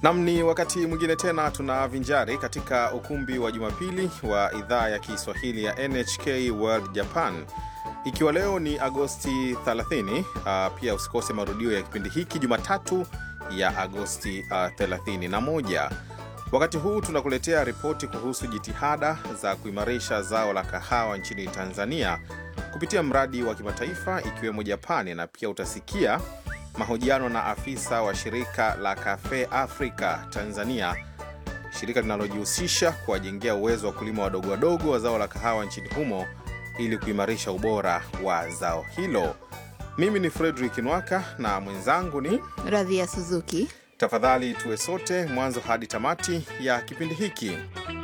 Nam, ni wakati mwingine tena tunavinjari katika ukumbi wa Jumapili wa idhaa ya Kiswahili ya NHK World Japan, ikiwa leo ni Agosti 30. Uh, pia usikose marudio ya kipindi hiki Jumatatu ya Agosti uh, 31. Wakati huu tunakuletea ripoti kuhusu jitihada za kuimarisha zao la kahawa nchini Tanzania kupitia mradi wa kimataifa ikiwemo Japani, na pia utasikia mahojiano na afisa wa shirika la Cafe Africa Tanzania, shirika linalojihusisha kuwajengea uwezo wa kulima wadogo wadogo wa zao la kahawa nchini humo ili kuimarisha ubora wa zao hilo. Mimi ni Fredrick Nwaka na mwenzangu ni Radhia Suzuki. Tafadhali tuwe sote mwanzo hadi tamati ya kipindi hiki.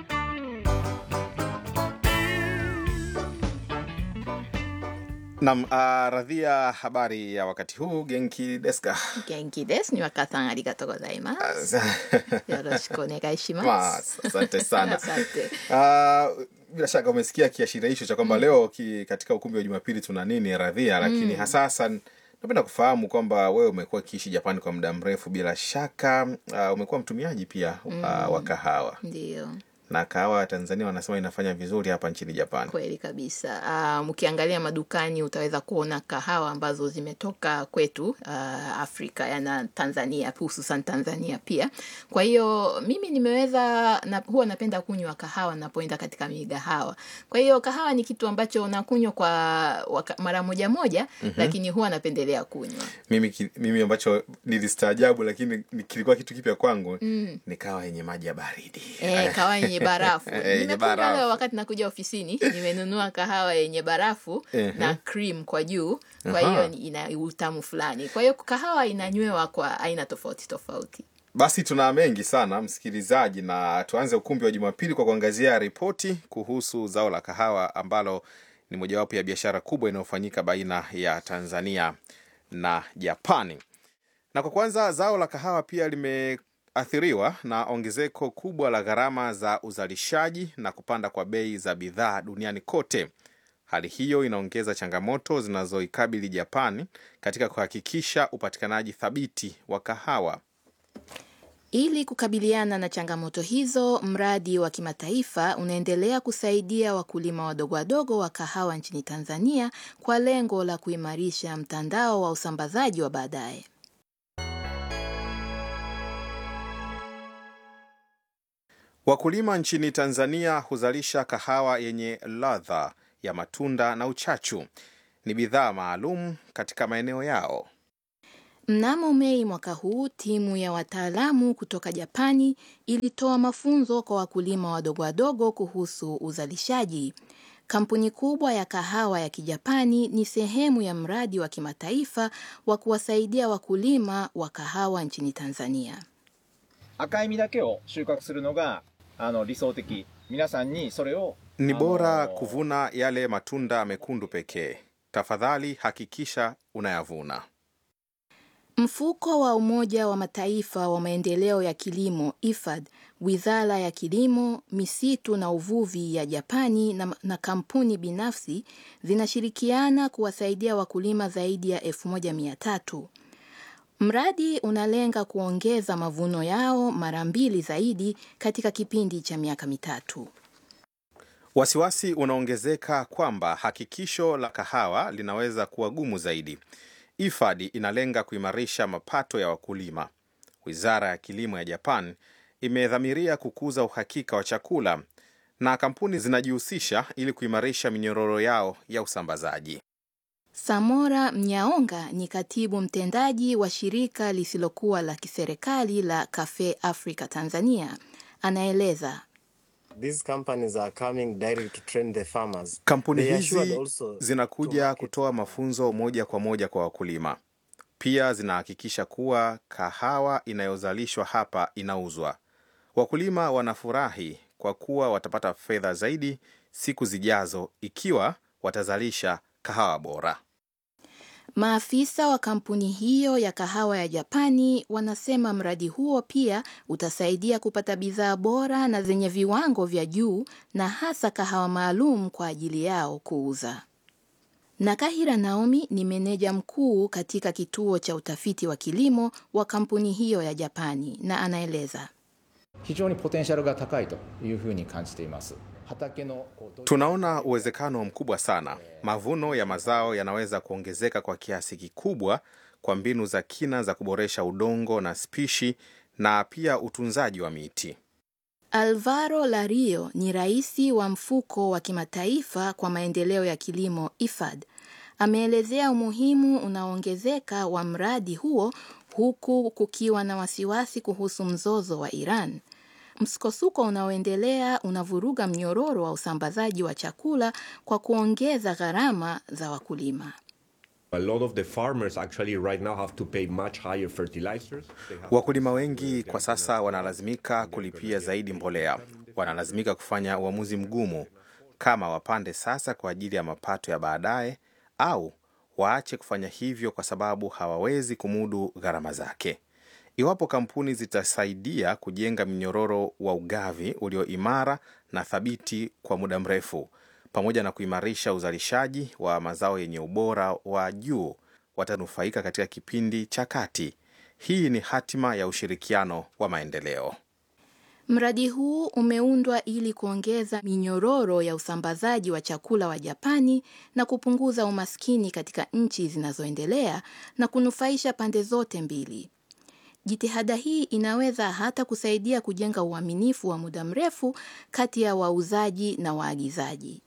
Nam, uh, Radhia, habari ya wakati huu? Genki deska? Genki desu. Niwaka-san, arigatou gozaimasu. Yoroshiku onegai shimasu. Mas, asante sana. Asante. Uh, bila shaka umesikia kiashiria hicho cha kwamba leo ki, katika ukumbi wa Jumapili tuna nini Radhia, lakini hasa hasa napenda kufahamu kwamba wewe umekuwa ukiishi Japani kwa muda mrefu, bila shaka uh, umekuwa mtumiaji pia uh, wa kahawa Ndiyo, na kahawa ya Tanzania wanasema inafanya vizuri hapa nchini Japani. kweli kabisa. Ah, mkiangalia madukani utaweza kuona kahawa ambazo zimetoka kwetu ah, Afrika yana Tanzania, hususan Tanzania pia. Kwa hiyo mimi nimeweza na, huwa napenda kunywa kahawa napoenda katika migahawa. Kwa hiyo kahawa ni kitu ambacho nakunywa kwa waka, mara moja moja, lakini huwa napendelea kunywa. Mimi, ki- mimi ambacho nilistaajabu lakini ni- kilikuwa kitu kipya kwangu ni kahawa yenye maji ya baridi. Eh, kahawa yenye barafu. Eh, yenye Nimekunywa barafu. leo wakati nakuja ofisini, nimenunua kahawa yenye barafu Ehe. na cream kwa juu. Kwa Aha. hiyo ni- ina utamu fulani. Kwa hiyo kahawa inanywewa kwa aina tofauti tofauti. Basi tuna mengi sana msikilizaji, na tuanze ukumbi wa Jumapili kwa kuangazia ripoti kuhusu zao la kahawa ambalo ni mojawapo ya biashara kubwa inayofanyika baina ya Tanzania na Japani. Na kwa kwanza, zao la kahawa pia limeathiriwa na ongezeko kubwa la gharama za uzalishaji na kupanda kwa bei za bidhaa duniani kote. Hali hiyo inaongeza changamoto zinazoikabili Japani katika kuhakikisha upatikanaji thabiti wa kahawa. Ili kukabiliana na changamoto hizo, mradi wa kimataifa unaendelea kusaidia wakulima wadogo wadogo wa kahawa nchini Tanzania kwa lengo la kuimarisha mtandao wa usambazaji wa baadaye. Wakulima nchini Tanzania huzalisha kahawa yenye ladha ya matunda na uchachu. Ni bidhaa maalum katika maeneo yao. Mnamo Mei mwaka huu, timu ya wataalamu kutoka Japani ilitoa mafunzo kwa wakulima wadogo wadogo kuhusu uzalishaji. Kampuni kubwa ya kahawa ya Kijapani ni sehemu ya mradi wa kimataifa wa kuwasaidia wakulima wa kahawa nchini Tanzania. 赤い実だけを収穫するのがあの理想的皆さんにそれを Ni あの bora kuvuna yale matunda mekundu pekee. Tafadhali hakikisha unayavuna. Mfuko wa Umoja wa Mataifa wa maendeleo ya kilimo IFAD, wizara ya kilimo, misitu na uvuvi ya Japani na, na kampuni binafsi zinashirikiana kuwasaidia wakulima zaidi ya 1300. Mradi unalenga kuongeza mavuno yao mara mbili zaidi katika kipindi cha miaka mitatu. Wasiwasi unaongezeka kwamba hakikisho la kahawa linaweza kuwa gumu zaidi. IFAD inalenga kuimarisha mapato ya wakulima. Wizara ya kilimo ya Japan imedhamiria kukuza uhakika wa chakula na kampuni zinajihusisha ili kuimarisha minyororo yao ya usambazaji. Samora Mnyaonga ni katibu mtendaji wa shirika lisilokuwa la kiserikali la Cafe Africa Tanzania. Anaeleza These companies are coming direct to train the farmers. Kampuni They assured hizi also to zinakuja market kutoa mafunzo moja kwa moja kwa wakulima. Pia zinahakikisha kuwa kahawa inayozalishwa hapa inauzwa. Wakulima wanafurahi kwa kuwa watapata fedha zaidi siku zijazo ikiwa watazalisha kahawa bora. Maafisa wa kampuni hiyo ya kahawa ya Japani wanasema mradi huo pia utasaidia kupata bidhaa bora na zenye viwango vya juu na hasa kahawa maalum kwa ajili yao kuuza. Nakahira Naomi ni meneja mkuu katika kituo cha utafiti wa kilimo wa kampuni hiyo ya Japani na anaeleza. 非常にポテンシャルが高いというふうに感じています畑のこうど Tunaona uwezekano mkubwa sana. Mavuno ya mazao yanaweza kuongezeka kwa kiasi kikubwa kwa mbinu za kina za kuboresha udongo na spishi na pia utunzaji wa miti. Alvaro Lario ni rais wa mfuko wa kimataifa kwa maendeleo ya kilimo IFAD. Ameelezea umuhimu unaoongezeka wa mradi huo huku kukiwa na wasiwasi kuhusu mzozo wa Iran. Msukosuko unaoendelea unavuruga mnyororo wa usambazaji wa chakula kwa kuongeza gharama za wakulima. A lot of the farmers actually right now have to pay much higher fertilizers. They have Wakulima wengi kwa sasa wanalazimika kulipia zaidi mbolea, wanalazimika kufanya uamuzi mgumu kama wapande sasa kwa ajili ya mapato ya baadaye au waache kufanya hivyo kwa sababu hawawezi kumudu gharama zake. Iwapo kampuni zitasaidia kujenga mnyororo wa ugavi ulio imara na thabiti kwa muda mrefu, pamoja na kuimarisha uzalishaji wa mazao yenye ubora wa juu, watanufaika katika kipindi cha kati. Hii ni hatima ya ushirikiano wa maendeleo. Mradi huu umeundwa ili kuongeza minyororo ya usambazaji wa chakula wa Japani na kupunguza umaskini katika nchi zinazoendelea na kunufaisha pande zote mbili. Jitihada hii inaweza hata kusaidia kujenga uaminifu wa muda mrefu kati ya wauzaji na waagizaji.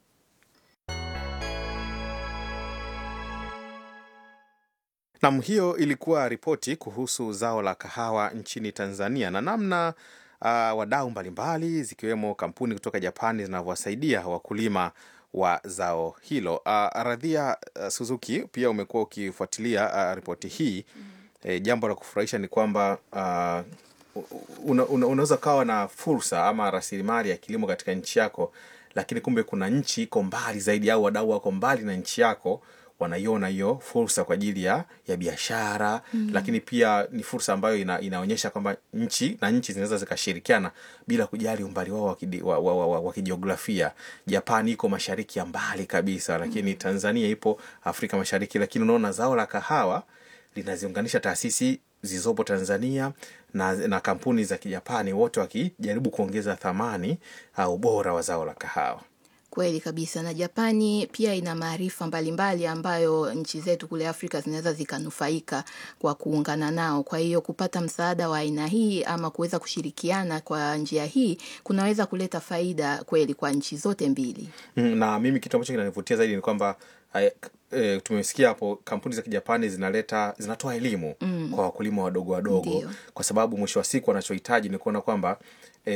Nam, hiyo ilikuwa ripoti kuhusu zao la kahawa nchini Tanzania na namna uh, wadau mbalimbali zikiwemo kampuni kutoka Japani zinavyowasaidia wakulima wa zao hilo. Uh, Radhia uh, Suzuki, pia umekuwa ukifuatilia uh, ripoti hii e, jambo la kufurahisha ni kwamba uh, una, una, unaweza kawa na fursa ama rasilimali ya kilimo katika nchi yako, lakini kumbe kuna nchi iko mbali zaidi au wadau wako mbali na nchi yako wanaiona hiyo fursa kwa ajili ya, ya biashara mm. Lakini pia ni fursa ambayo ina, inaonyesha kwamba nchi na nchi zinaweza zikashirikiana bila kujali umbali wao wa kidi- wa- wa- wa- wa- wa kijiografia. Japani iko mashariki ya mbali kabisa, lakini Tanzania ipo Afrika Mashariki, lakini unaona zao la kahawa linaziunganisha taasisi zilizopo Tanzania na, na kampuni za Kijapani, wote wakijaribu kuongeza thamani au ubora wa zao la kahawa. Kweli kabisa, na Japani pia ina maarifa mbalimbali ambayo nchi zetu kule Afrika zinaweza zikanufaika kwa kuungana nao. Kwa hiyo kupata msaada wa aina hii ama kuweza kushirikiana kwa njia hii kunaweza kuleta faida kweli kwa nchi zote mbili. Mm, na mimi kitu ambacho kinanivutia zaidi ni kwamba eh, e, tumesikia hapo kampuni za kijapani zinaleta zinatoa elimu mm. kwa wakulima wadogo wadogo Ndio. kwa sababu mwisho wa siku wanachohitaji ni kuona kwamba